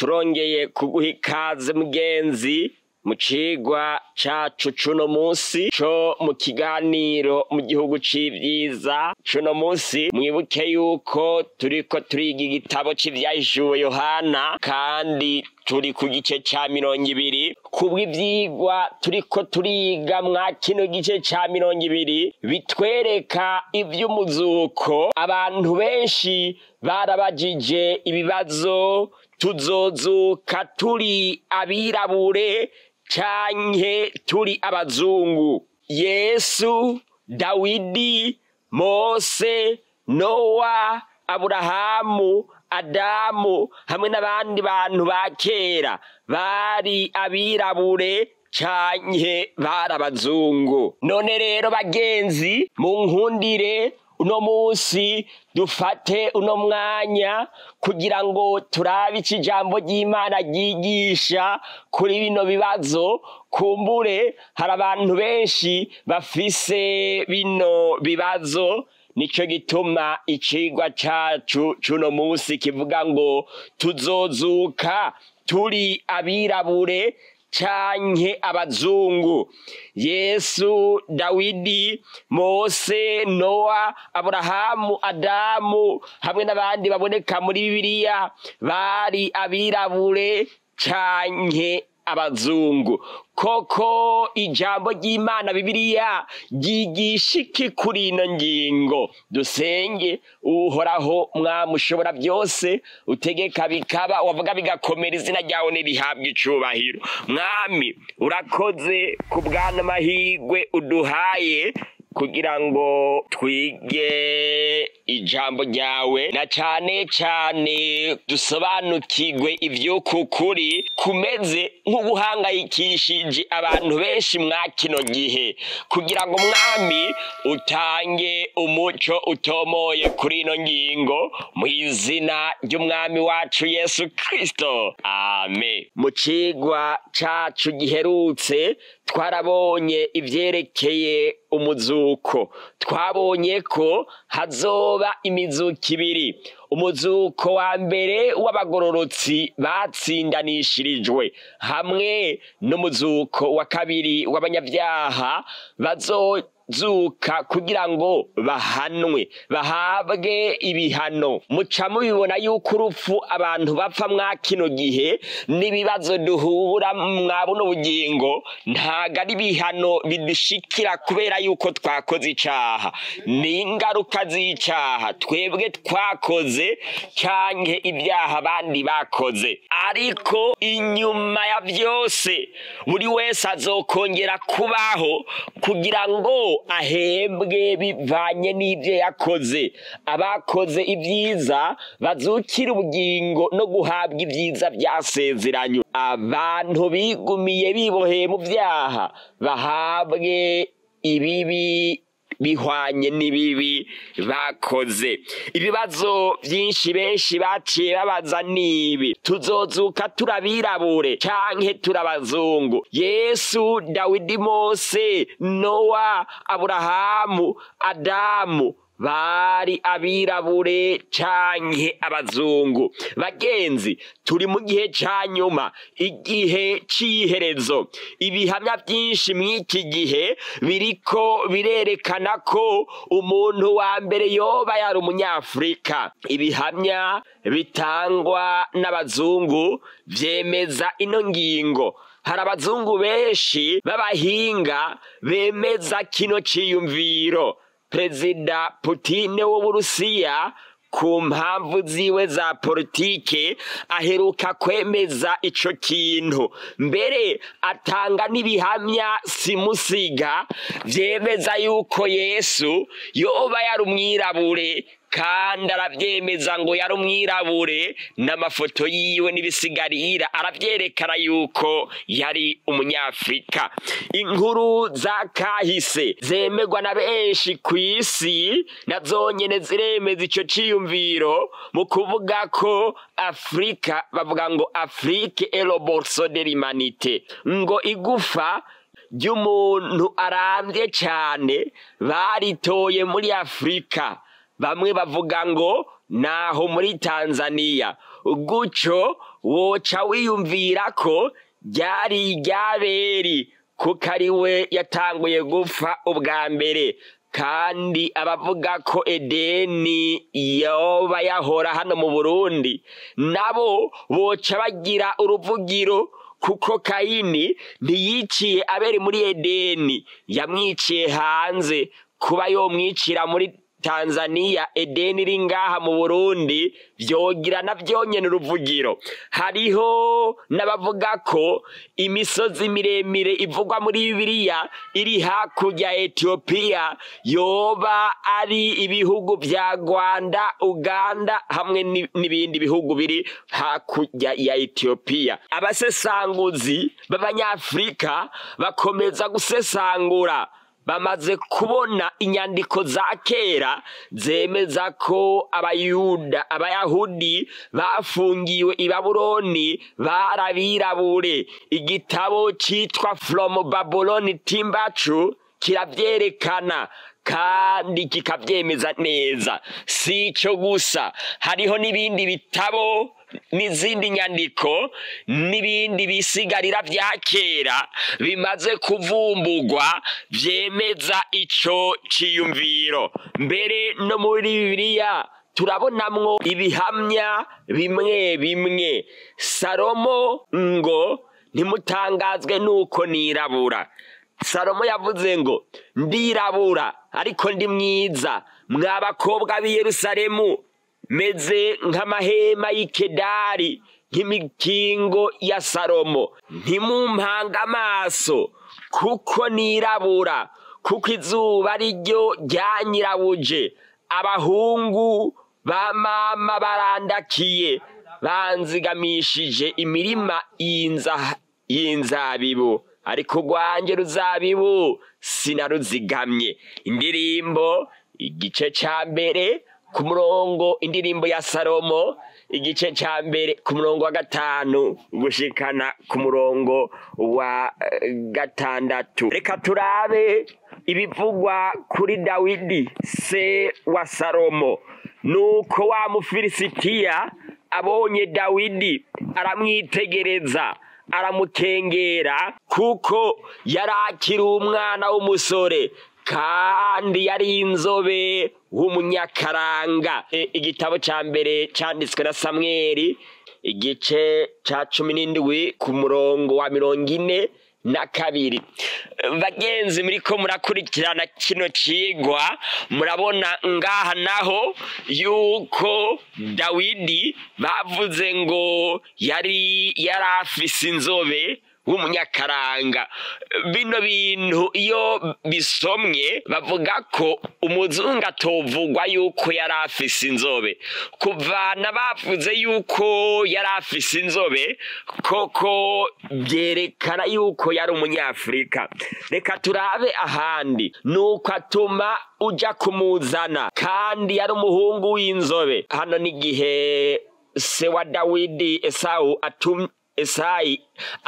turongeye kuguha ikaze mugenzi mu cigwa cacu cuno musi co mu kiganiro mu gihugu c'ivyiza cuno musi mwibuke yuko turiko turiga igitabo c'ivyahishuwe yohana kandi turi ku gice ca mirongo ibiri kubw'ivyigwa turiko turiga mwa kino gice ca mirongo ibiri bitwereka ivy'umuzuko abantu benshi barabajije ibibazo tuzozuka turi abirabure canke turi abazungu yesu dawidi mose nowa aburahamu adamu hamwe n'abandi bantu ba kera bari abirabure canke bari abazungu none rero bagenzi mu nkundire uno musi dufate uno mwanya kugira ngo turabe ico ijambo ry'imana ryigisha kuri bino bibazo kumbure hari abantu benshi bafise bino bibazo nico gituma icigwa cacu cuno musi kivuga ngo tuzozuka turi abirabure canke abazungu yesu dawidi mose nowa aburahamu adamu hamwe n'abandi baboneka muri bibiliya bari abirabure canke abazungu koko ijambo ry'imana bibiliya ryigisha iki kuri ino ngingo dusenge uhoraho mwami ushobora byose utegeka bikaba wavuga bigakomera izina ryawe ntirihabwe icubahiro mwami urakoze ku bwana amahirwe uduhaye kugira ngo twige ijambo ryawe na cane cane dusobanukirwe ivy'uku kuri kumeze nk'uguhangayikishije abantu benshi mwa kino gihe kugira ngo mwami utange umuco utomoye kuri ino ngingo mu izina ry'umwami wacu yesu kristo amen mu cigwa cacu giherutse twarabonye ivyerekeye umuzuko twabonye ko hazoba imizuko ibiri umuzuko wa mbere w'abagororotsi batsindanishirijwe hamwe n'umuzuko wa kabiri w'abanyabyaha bazozuka kugira ngo bahanwe bahabwe ibihano muca mubibona yuko urupfu abantu bapfa mwa kino gihe n'ibibazo duhura mwa buno bugingo ntago ari ibihano bidushikira kubera yuko twakoze icaha ni ingaruka z'icaha twebwe twakoze canke ibyaha abandi bakoze ariko inyuma ya byose buri wese azokongera kubaho kugira ngo ahembwe bivanye n'ibyo yakoze abakoze ibyiza bazukira ubugingo no guhabwa ibyiza byasezeranywe abantu bigumiye biboheye mu byaha bahabwe ibibi bihwanye n'ibibi bakoze ibibazo byinshi benshi baciye babaza nibi tuzozuka turabirabure canke turabazungu yesu dawidi mose nowa aburahamu adamu bari abirabure canke abazungu bagenzi turi mu gihe ca nyuma igihe c'iherezo ibihamya byinshi mw'iki gihe biriko birerekana ko umuntu wa mbere yoba yari umunyafurika ibihamya bitangwa n'abazungu vyemeza ino ngingo hari abazungu benshi b'abahinga bemeza kino ciyumviro perezida putine w'uburusiya ku mpamvu ziwe za politike aheruka kwemeza ico kintu mbere atanga n'ibihamya simusiga vyemeza yuko yesu yoba yari umwirabure kandi aravyemeza ngo yari umwirabure n'amafoto yiwe n'ibisigarira aravyerekana yuko yari umunyafrika inkuru za kahise zemerwa na benshi ku isi na zonyene ziremeza ico ciyumviro mu kuvuga ko afurika bavuga ngo afrique est le borceau de l'humanité ngo igufa ry'umuntu arambye cane baritoye muri afurika bamwe bavuga ngo naho muri tanzaniya gutyo woca wiyumvira ko ryari iryaberi kuko ari we yatanguye gupfa ubwa mbere kandi abavuga ko edeni yoba yahora hano mu burundi nabo boca bagira uruvugiro kuko kayini ntiyiciye abere muri edeni yamwiciye hanze kuba yomwicira muri tanzaniya edeni iri ngaha mu burundi vyogira na vyonyene uruvugiro hariho n'abavuga ko imisozi miremire ivugwa muri bibiliya iri hakurya ya etiyopiya yoba ari ibihugu vya rwanda uganda hamwe ni- n'ibindi bihugu biri hakurya ya etiyopiya abasesanguzi b'abanyafurika bakomeza gusesangura bamaze kubona inyandiko za kera zemeza ko abayuda abayahudi bafungiwe i babuloni barabirabure igitabo cyitwa from babylon timbacu kiravyerekana kandi kikavyemeza neza si ico gusa hariho n'ibindi bitabo n'izindi nyandiko n'ibindi bisigarira vya kera bimaze kuvumbugwa vyemeza ico ciyumviro mbere no muri bibiliya turabonamwo ibihamya bimwe bimwe salomo ngo ntimutangazwe nuko nirabura salomo yavuze ngo ndirabura ariko ndi mwiza mwa bakobwa b'i yerusalemu meze nk'amahema y'ikedari nk'imikingo ya salomo ntimumpanga amaso kuko nirabura kuko izuba ari ryo ryanyirabuje abahungu ba mama barandakiye banzigamishije imirima y'inza- y'inzabibu ariko rwanjye ruzabibu sinaruzigamye indirimbo igice ca mbere ku murongo indirimbo ya salomo igice ca mbere ku murongo wa gatanu gushikana ku murongo wa eh, gatandatu reka turabe ibivugwa kuri dawidi se wa salomo nuko wa mufilisitiya abonye dawidi aramwitegereza aramukengera kuko yari akiri umwana w'umusore kandi yari inzobe w'umunyakaranga E, igitabo ca mbere canditswe na samweli igice ca cumi n'indwi ku murongo wa mirongo ine na kabiri bagenzi muriko murakurikirana kino cigwa murabona ngaha naho yuko dawidi bavuze ngo yari yari afise inzobe w'umunyakaranga bino bintu iyo bisomwe bavuga ko umuzungu atovugwa yuko yari afise inzobe kuvana bavuze yuko yari afise inzobe koko byerekana yuko yari umunyafurika reka turabe ahandi nuko atuma uja kumuzana kandi yari umuhungu w'inzobe hano n'igihe se wa dawidi esawu atumye esayi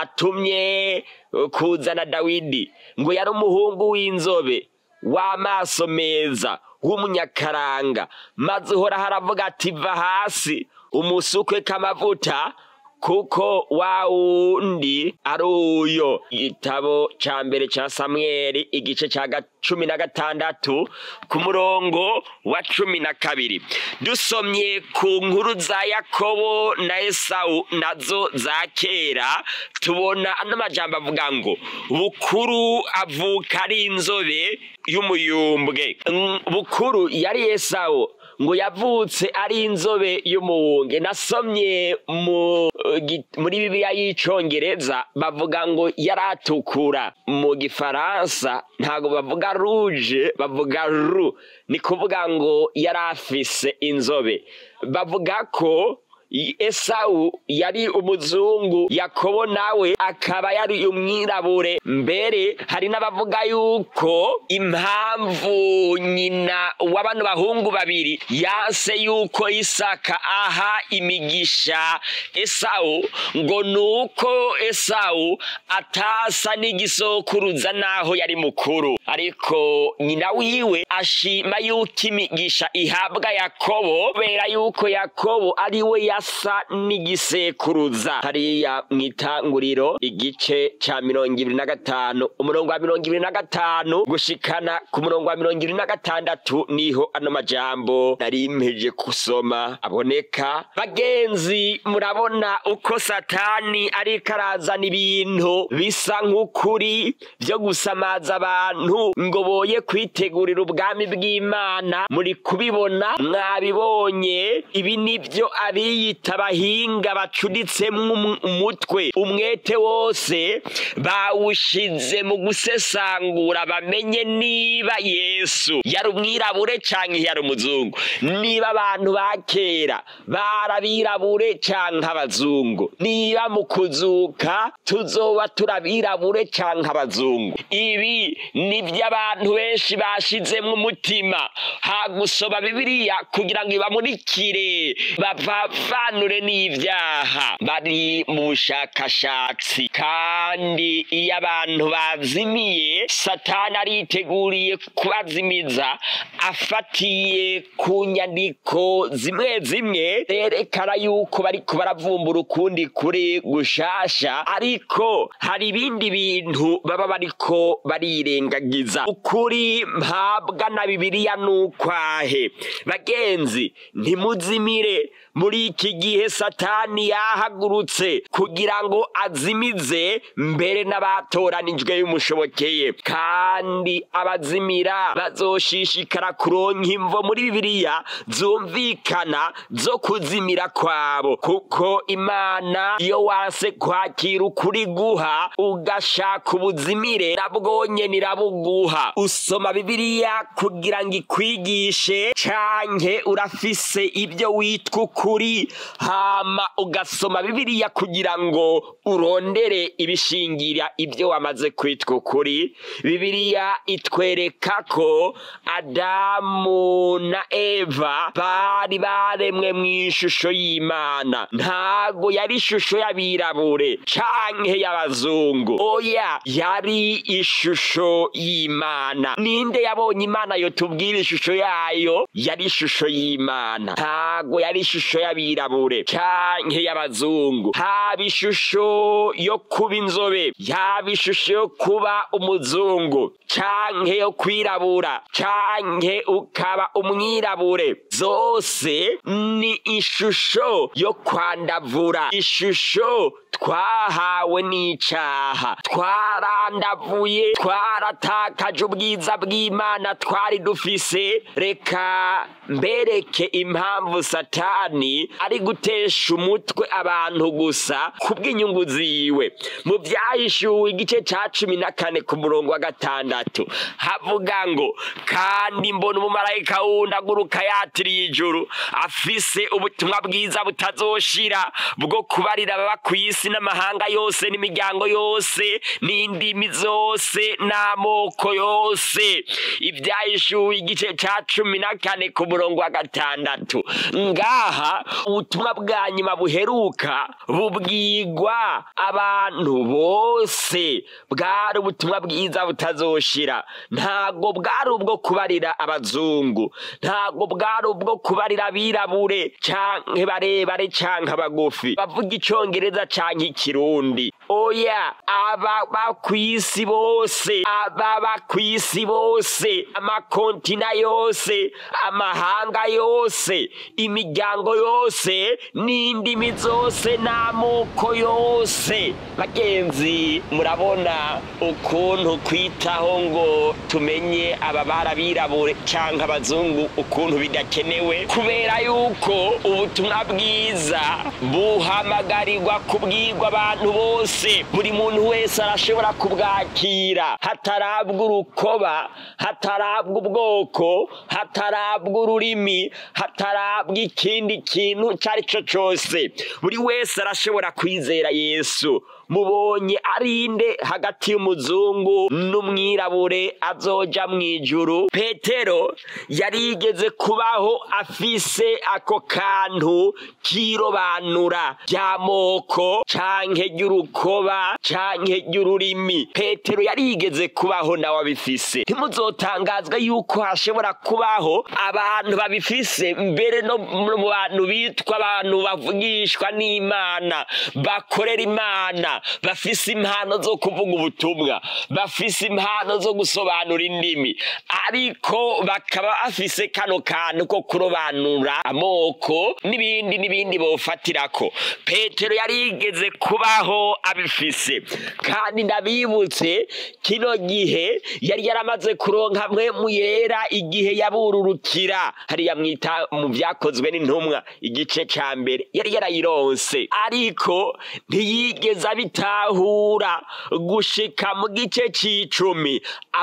atumye uh, kuzana dawidi ngo yari umuhungu w'inzobe w'amaso meza w'umunyakaranga maze uhora haravuga ati va hasi umusukwe k'amavuta kuko wa wundi ari uyo igitabo ca mbere ca samweli igice ca ga- cumi na gatandatu ku murongo wa cumi na kabiri dusomye ku nkuru za yakobo na esawu nazo za kera tubona ano majambo avuga ngo bukuru avuka ari inzobe y'umuyumbwe Mm, bukuru yari esawu ngo yavutse ari inzobe y'umuwunge nasomye mu gi- muri bibiliya y'icongereza bavuga ngo yaratukura mu gifaransa ntabwo bavuga ruje bavuga ru ni kuvuga ngo yari afise inzobe bavuga ko esawu yari umuzungu yakobo nawe akaba yari umwirabure mbere hari n'abavuga yuko impamvu nyina w'abano bahungu babiri yanse yuko isaka aha imigisha esawu ngo nuko esawu atasa n'igisokuruza naho yari mukuru ariko nyina wiwe ashima yuko imigisha ihabwa yakobo kubera yuko yakobo ari we yasa n'igisekuruza hariya mu itanguriro igice ca mirongo ibiri na gatanu umurongo wa mirongo ibiri na gatanu gushikana ku murongo wa mirongo ibiri na gatandatu niho ano majambo nari mpeje kusoma aboneka bagenzi murabona uko satani ariko arazana ibintu bisa nk'ukuri vyo gusamaza abantu ngo boye kwitegurira ubwami bw'imana muri kubibona mwabibonye ibi nivyo abiyita abahinga bacuditsemwo umutwe umwete wose bawushize mu gusesangura bamenye niba yesu yari umwirabure canke yari umuzungu niba abantu ba kera barabirabure canke abazungu niba mu kuzuka tuzoba turabirabure canke abazungu ibi nivyo abantu benshi bashizemwo umutima hagusoma bibiliya kugira ngo ibamurikire bavanure n'ivyaha bari mu bushakashatsi kandi iyo abantu bazimiye satani ariteguriye kubazimiza afatiye ku nyandiko zimwe zimwe zerekana yuko bariko baravumbura ukundi kuri gushasha ariko hari ibindi bintu baba bariko barirengagiza ukuri mpabwa na bibiliya n'ukwahe bagenzi ntimuzimire muri iki gihe satani yahagurutse kugira ngo azimize mbere n'abatoranijwe bimushobokeye kandi abazimira bazoshishikara kuronka imvo muri bibiliya zumvikana zo kuzimira kwabo kuko imana iyo wase kwakira ukuri guha ugashaka ubuzimire nabwonye nirabuguha usoma bibiliya kugira ngo ikwigishe canke urafise ibyo witwa ukuri hama ugasoma bibiliya kugira ngo urondere ibishingira ibyo wamaze kwitwa ukuri bibiliya itwereka ko adamu na eva bari baremwe mu ishusho y'imana ntago yari ishusho y'abirabure canke y'abazungu oya yari ishusho y'imana ninde yabonye imana yo tubwira ishusho yayo yari ishusho y'imana ntago yari ishusho y'abirabure canke y'abazungu haba ishusho yo kuba inzobe yaba ishusho yo kuba umuzungu canke yo kwirabura canke ukaba umwirabure zose ni ishusho yo kwandavura ishusho twahawe n'icaha twarandavuye twaratakaje ubwiza bw'imana twari dufise reka mbereke impamvu satani ari gutesha umutwe abantu gusa kubw'inyungu ziwe mu byahishuwe igice ca cumi na kane ku murongo wa gatandatu havuga ngo kandi mbona umumarayika wundi aguruka yatiriye ijuru afise ubutumwa bwiza butazoshira bwo kubarira ababa ku isi n'amahanga yose n'imiryango yose n'indimi zose n'amoko yose ibyahishuwe igice ca cumi na kane ku murongo wa gatandatu ngaha ubutumwa bwa nyuma buheruka bubwigwa abantu bose bwari ubutumwa bwiza butazoshira ntabwo bwari ubwo kubarira abazungu ntabwo bwari ubwo kubarira abirabure canke barebare canke abagufi bavuga icongereza canke ikirundi oya ababa kw'isi bose ababa kw'isi bose amakontina yose amahanga yose imiryango yose n'indimi zose n'amoko yose bagenzi murabona ukuntu kwitaho ngo tumenye ababara abirabure canke abazungu ukuntu bidakenewe kubera yuko ubutumwa bwiza buhamagarirwa kubwira bwakirwa abantu bose buri muntu wese arashobora kubwakira hatarabwa urukoba hatarabwa ubwoko hatarabwa ururimi hatarabwa ikindi kintu icyo ari cyo cyose buri wese arashobora kwizera yesu mubonye arinde hagati y'umuzungu n'umwirabure azoja mu ijuru petero yarigeze kubaho afise ako kantu kirobanura ry'amoko canke ry'urukoba canke ry'ururimi petero yarigeze kubaho nawe abifise ntimuzotangazwe yuko hashobora kubaho abantu babifise mbere no mu bantu bitwa abantu bavugishwa n'imana bakorera imana bafise impano zo kuvuga ubutumwa bafise impano zo gusobanura indimi ariko bakaba bafise kano kantu ko kurobanura amoko n'ibindi n'ibindi bofatirako petero yarigeze kubaho abifise kandi ndabibutse kino gihe yari yaramaze kuronka mwe mu yera igihe yabururukira hariya mwita mu byakozwe n'intumwa igice ca mbere yari yarayironse ariko ntiyigeze abitahura gushika mu gice c'icumi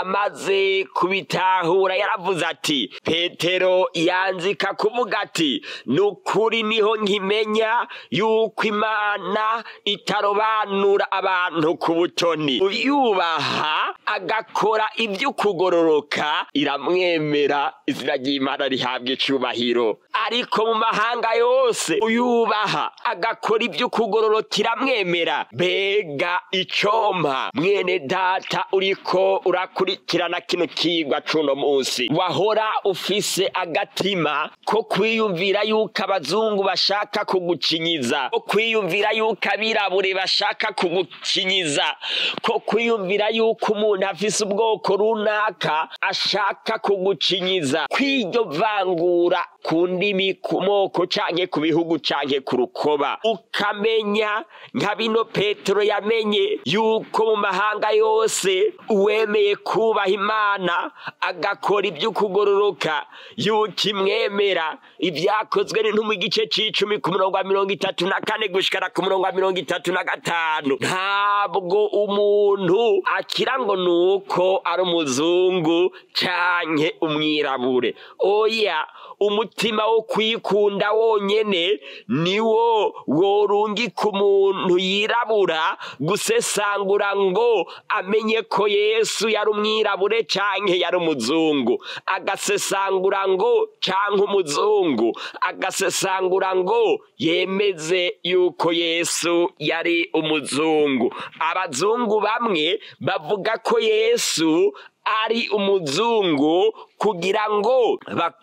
amaze kubitahura yaravuze ati petero yanzika kuvuga ati ni ukuri niho nkimenya yuko imana itarobanura abantu ku butoni uyubaha agakora ivy'ukugororoka iramwemera izina ry'imana rihabwa icubahiro ariko mu mahanga yose uyubaha agakora ivy'ukugororoka iramwemera mbega icompa mwene data uriko urakurikirana kino kigwa cuno munsi wahora ufise agatima ko kwiyumvira yuko abazungu bashaka kugucinyiza ko kwiyumvira yuko abirabure bashaka kugucinyiza ko kwiyumvira yuko umuntu afise ubwoko runaka ashaka kugucinyiza kw'iryo vangura ku ndimi ku moko canke ku bihugu canke ku rukoba ukamenya nka bino petero yamenye yuko mu mahanga yose uwemeye kubaha imana agakora ivy'ukugororoka yuko imwemera ivyakozwe n'intumwa igice c'icumi ku murongo wa mirongo itatu na kane gushikana ku murongo wa mirongo itatu na gatanu ntabwo umuntu akira ngo nuko ari umuzungu canke umwirabure oya umutima wo kwikunda wonyene niwo worungika umuntu yirabura gusesangura ngo amenye ko yesu yari umwirabure canke yari umuzungu agasesangura ngo canke umuzungu agasesangura ngo yemeze yuko yesu yari umuzungu abazungu bamwe bavuga ko yesu ari umuzungu kugira ngo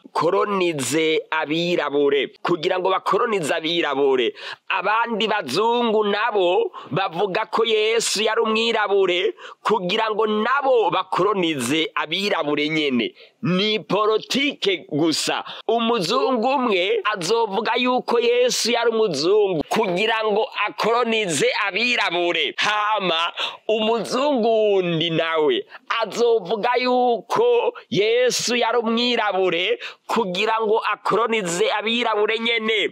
bakoronize abirabure kugira ngo bakoronize abirabure abandi bazungu nabo bavuga ko yesu yari umwirabure kugira ngo nabo bakoronize abirabure nyene ni politike gusa umuzungu umwe azovuga yuko yesu yari umuzungu kugira ngo akoronize abirabure hama umuzungu wundi nawe azovuga yuko yesu yari umwirabure kugira ngo akoronize abirabure nyene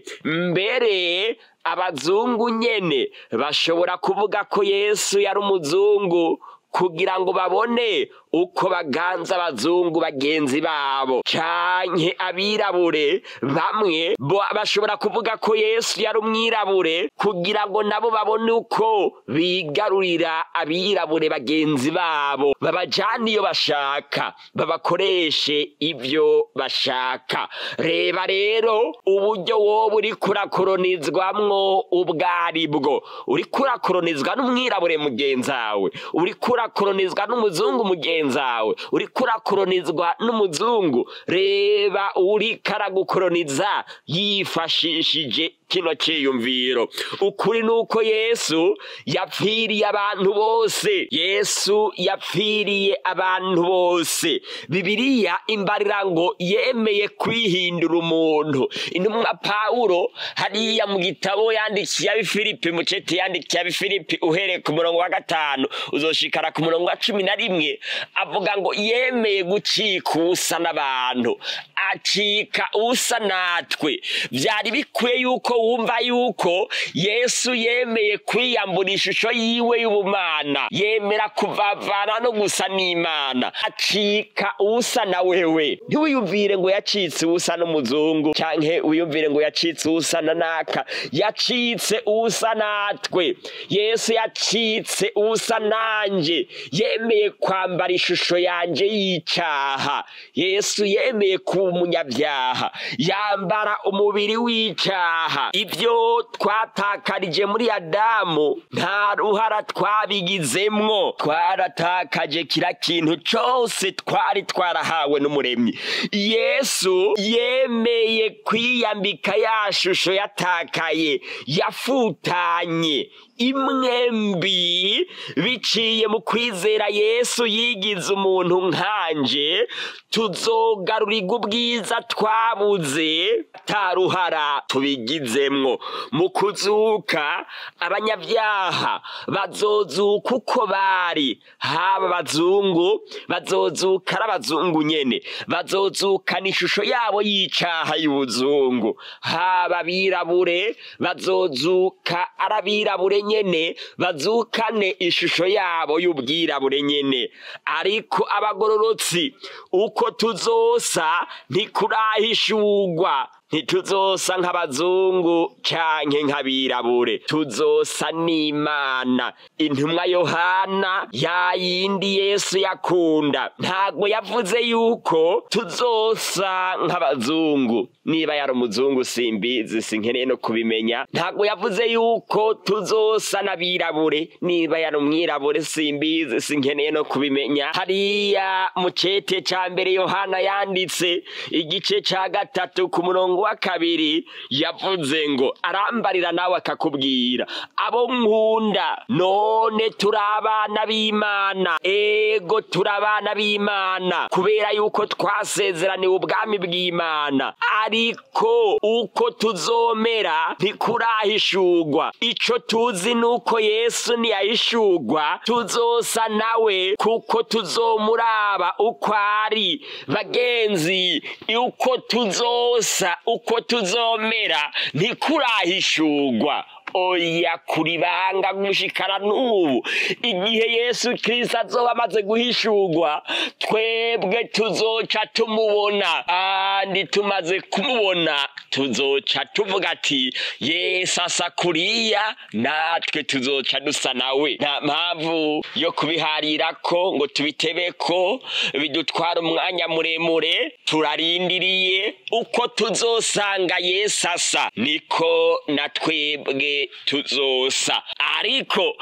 mbere abazungu nyene bashobora kuvuga ko yesu yari umuzungu kugira ngo babone uko baganza abazungu bagenzi babo canke abirabure bamwe bashobora kuvuga ko yesu yari umwirabure kugira ngo nabo babone uko bigarurira abirabure bagenzi babo babajane iyo bashaka babakoreshe ibyo bashaka reba rero uburyo wowe uriko urakoronizwamwo ubwo ari bwo uriko urakoronizwa n'umwirabure mugenzawe uriko urakoronizwa n'umuzungu mugenzi wawe uriko urakoronizwa n'umuzungu reba uriko aragukoroniza yifashishije kino ciyumviro ukuri nuko yesu yapfiriye abantu bose yesu yapfiriye abantu bose bibiliya imbarira ngo yemeye kwihindura umuntu intumwa pawulo hariya mu gitabo yandikiye abifilipi mucete yandikiye abifilipi uhereye ku murongo wa gatanu uzoshikara ku murongo wa cumi na rimwe avuga ngo yemeye gucika usa n'abantu acika usa natwe byari bikwiye yuko wumva yuko yesu yemeye kwiyambura ishusho yiwe y'ubumana yemera kuvavana no gusa n'imana acika uwusa na wewe ntiwiyumvire ngo yacitse uwusa n'umuzungu canke wiyumvire ngo yacitse uwusa na naka yacitse uwusa natwe yesu yacitse uwusa nanje yemeye kwambara ishusho yanje y'icaha yesu yemeye kuba umunyabyaha yambara umubiri w'icaha ibyo twatakarije muri adamu nta ruhara twabigizemwo twaratakaje kira kintu cose twari twarahawe n'umuremyi yesu yemeye kwiyambika ya shusho yatakaye yafutanye imwe mbi biciye mu kwizera yesu yigize umuntu nkanje tuzogarurirwa ubwiza twabuze ataruhara tubigizemwo mu kuzuka abanyabyaha bazozuka uko bari haba abazungu bazozuka ari abazungu nyene bazozukana ishusho yabo y'icaha y'ubuzungu haba abirabure bazozuka ari abirabure nyene bazukane ishusho yabo y'ubwirabure nyene ariko abagororotsi uko tuzosa ntikurahishurwa ntituzosa nk'abazungu canke nk'abirabure tuzosa n'imana intumwa yohana ya yindi yesu yakunda ntabwo yavuze yuko tuzosa nk'abazungu niba yari umuzungu simbizi sinkeneye no kubimenya ntabwo yavuze yuko tuzosa n'abirabure niba yari umwirabure simbizi sinkeneye no kubimenya hariya mu cete ca mbere yohana yanditse igice ca gatatu ku murongo wa kabiri yavuze ngo arambarira nawe akakubwira abo nkunda none turi abana b'imana ego turi abana b'imana kubera yuko twasezeraniwe ubwami bw'imana ariko uko tuzomera ntikurahishurwa ico tuzi nuko yesu niyahishurwa tuzosa nawe kuko tuzomuraba uko ari bagenzi uko tuzosa uko tuzomera ntikurahishurwa oya kuri banga gushikana n'ubu igihe yesu kirisito azoba amaze guhishurwa twebwe tuzoca tumubona kandi tumaze kumubona tuzoca tuvuga ati yesu asa kuriya natwe tuzoca dusa nawe nta mpamvu yo kubiharira ko ngo tubitebe ko bidutwara umwanya muremure turarindiriye uko tuzosanga yesu asa niko na twebwe tuzosa ariko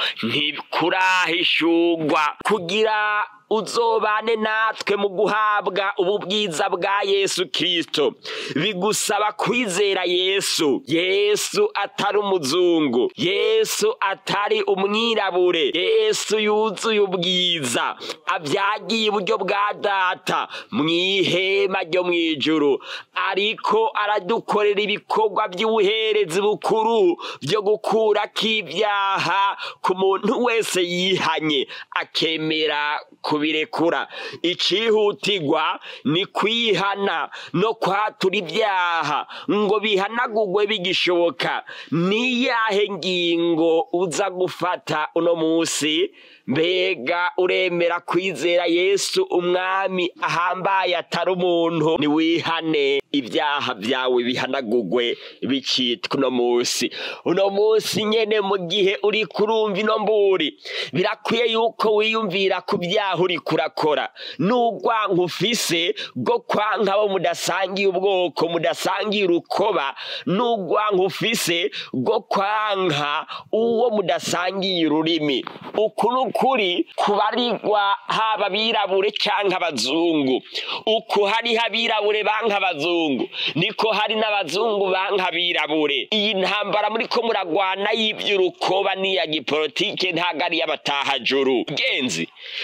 ntikurahishurwa kugira uzobane natwe mu guhabwa ubu bwiza bwa yesu kirisito bigusaba kwizera yesu yesu atari umuzungu yesu atari umwirabure yesu yuzuye ubwiza abyagiye iburyo bwa data mu ihema ryo mu ijuru ariko aradukorera ibikorwa by'ubuherezi bukuru byo gukurako ibyaha ku muntu wese yihanye akemera kubirekura icihutirwa ni kwihana no kwatura ibyaha ngo bihanagurwe bigishoboka niyahe ngingo uza gufata uno munsi mbega uremera kwizera yesu umwami ahambaye atari umuntu niwihane ibyaha byawe bihanagurwe bicitwa uno munsi uno munsi nyene mu gihe uri kurumva ino mburi birakwiye yuko wiyumvira ku byaha uri kurakora n'urwanka ufise rwo kwanka abo mudasangiye ubwoko mudasangiye urukoba n'urwanka ufise rwo kwanka uwo mudasangiye ururimi uku ni ukuri kubarirwa haba abirabure cyangwa abazungu uku hariho abirabure banka abazungu niko hari n'abazungu banka abirabure iyi ntambara muri ko muragwana y'iby'urukoba n'iya gipolitike ntabwo ari iy'abatahajuru genzi iyi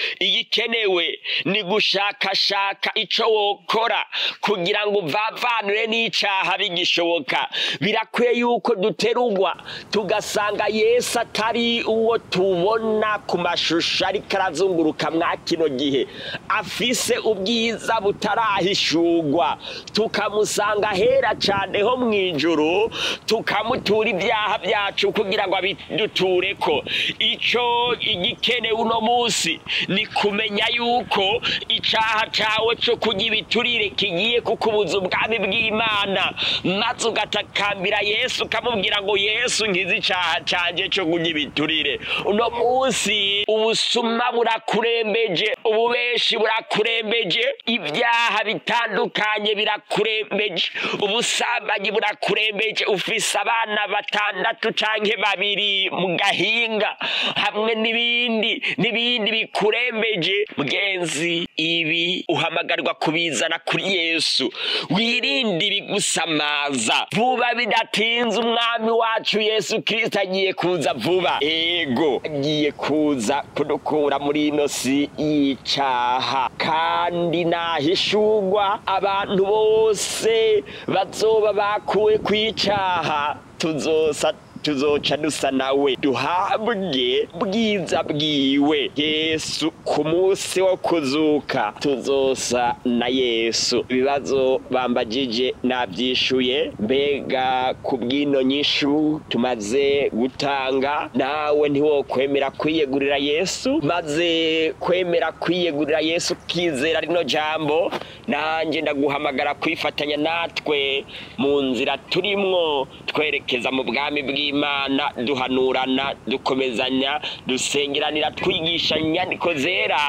igikenewe ni gushakashaka ico wokora kugira ngo uvavanure n'icaha bigishoboka birakwiye yuko duterugwa tugasanga yesu atari uwo tubona ku mashusho ariko arazunguruka mwa kino gihe afise ubwiza butarahishurwa tukamusanga hera cane ho mw'ijuru tukamutura ibyaha byacu kugira ngo abidutureko ico igikenewe uno munsi ni kumenya yuko icaha cawe co kurya ibiturire kigiye kukubuza ubwami bw'imana maze ugatakambira yesu ukamubwira ngo yesu nkize icaha canje co kurya ibiturire uno munsi ubusuma burakurembeje ububeshi burakurembeje ibyaha bitandukanye birakurembeje ubusambanyi burakurembeje ufise abana batandatu canke babiri mu gahinga hamwe n'ibindi n'ibindi bikurembeje mugenzi ibi uhamagarwa kubizana kuri yesu wirinde ibigusamaza vuba bidatinze umwami wacu yesu kirisito agiye kuza vuba ego agiye kuza kudukura muri ino si y'icaha kandi nahishurwa abantu bose bazoba bakuwe kw'icaha tuzosa tuzoca dusa nawe duhabwe bwiza bwiwe yesu ku munsi wo kuzuka tuzosa na yesu ibibazo bambajije nabyishuye mbega ku bw'ino nyishu tumaze gutanga nawe ntiwokwemera kwiyegurira yesu maze kwemera kwiyegurira yesu ukizera rino jambo nanjye ndaguhamagara kwifatanya natwe mu nzira turimwo twerekeza mu bwami bw'imana imana duhanurana dukomezanya dusengeranira twigisha inyandiko zera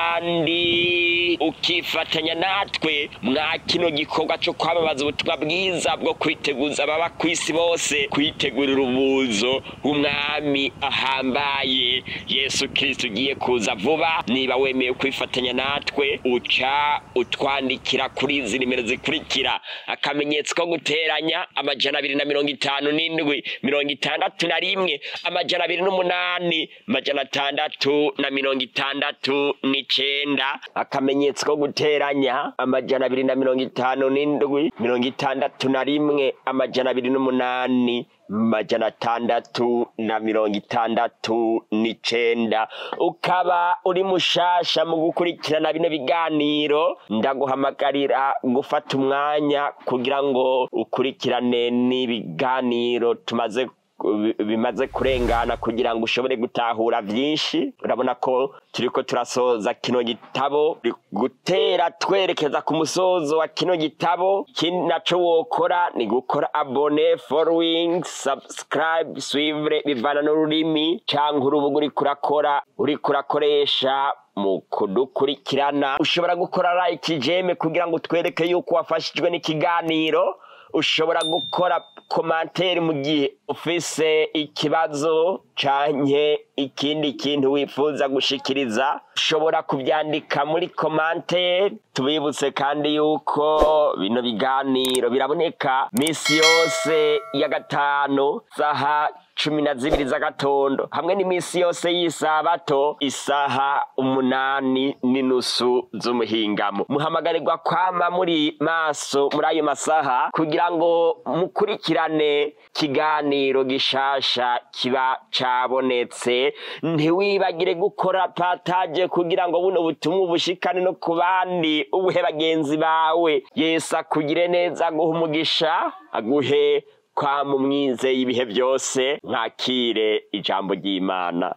kandi ukifatanya natwe mwa kino gikorwa cyo kwamamaza ubutumwa bwiza bwo kwiteguza ababa ku isi bose kwitegurira ubuzo bw'umwami ahambaye yesu kirisito ugiye kuza vuba niba wemeye kwifatanya natwe uca utwandikira kuri izi nimero zikurikira akamenyetso ko guteranya amajana abiri na mirongo itanu n'indwi mirongo itandatu na rimwe amajana abiri n'umunani amajana atandatu na mirongo itandatu n'icenda akamenyetso ko guteranya amajana abiri na mirongo itanu n'indwi mirongo itandatu na rimwe amajana abiri n'umunani majana atandatu na mirongo itandatu n'icenda ukaba uri mushasha mu gukurikirana bino biganiro ndaguhamagarira gufata umwanya kugira ngo ukurikirane n'ibiganiro tumaze bimaze kurengana kugira ngo ushobore gutahura byinshi urabona ko turiko turasoza kino gitabo gutera twerekeza ku musozo wa kino gitabo ikindi naco wokora ni gukora abone following subscribe suivre bivana n'ururimi canke urubuga uriko urakora uriko urakoresha mu kudukurikirana ushobora gukora like jeme kugira ngo utwereke yuko wafashijwe n'ikiganiro ushobora gukora komantere mu gihe ufise ikibazo canke ikindi kintu wifuza gushikiriza ushobora kubyandika muri komantere tubibutse kandi yuko bino biganiro biraboneka misi yose ya gatanu saha cumi na zibiri z'agatondo hamwe n'iminsi yose y'isabato isaha umunani n'inusu z'umuhingamo muhamagarirwa kwama muri maso muri ayo masaha kugira ngo mukurikirane kiganiro gishasha kiba cabonetse ntiwibagire gukora pataje kugira ngo buno butumwa ubushikane no ku bandi ubuhe bagenzi bawe yesu akugire neza aguhe umugisha aguhe kwa mumwize ibihe byose nkakire ijambo ry'imana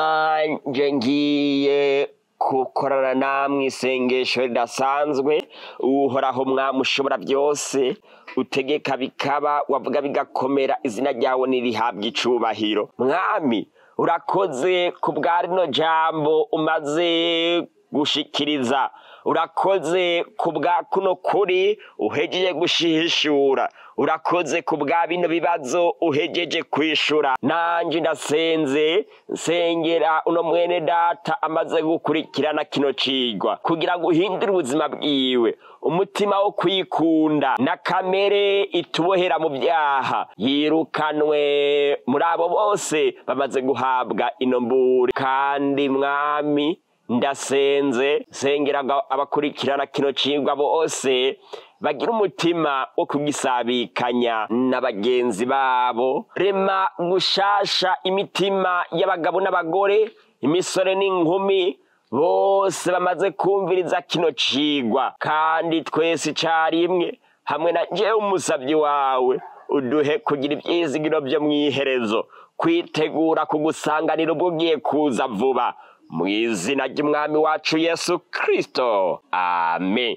nanje ngiye gukorana namwe isengesho ridasanzwe uhoraho mwami ushobora byose utegeka bikaba wavuga bigakomera izina ryawe nirihabwa icubahiro mwami urakoze ku bwa rino jambo umaze gushikiriza urakoze ku bwa kuno kuri uhejeje gushihishura urakoze ku bwa bino bibazo uhejeje kwishura nanjye ndasenze nsengera uno mwene data amaze gukurikirana kino cigwa kugira ngo uhindure ubuzima bwiwe umutima wo kwikunda na kamere itubohera mu byaha yirukanwe muri abo bose bamaze guhabwa ino mburi kandi mwami ndasenze sengera abakurikirana kino cigwa bose bagira umutima wo kugisabikanya na bagenzi babo rema gushasha imitima y'abagabo n'abagore imisore n'inkumi bose bamaze kumviriza kino cigwa kandi twese icarimwe hamwe na jewe umusavyi wawe uduhe kugira ivyizigiro vyo mw'iherezo kwitegura kugusanganira ubwo ugiye kuza vuba mu izina ry'umwami wacu yesu kristo amen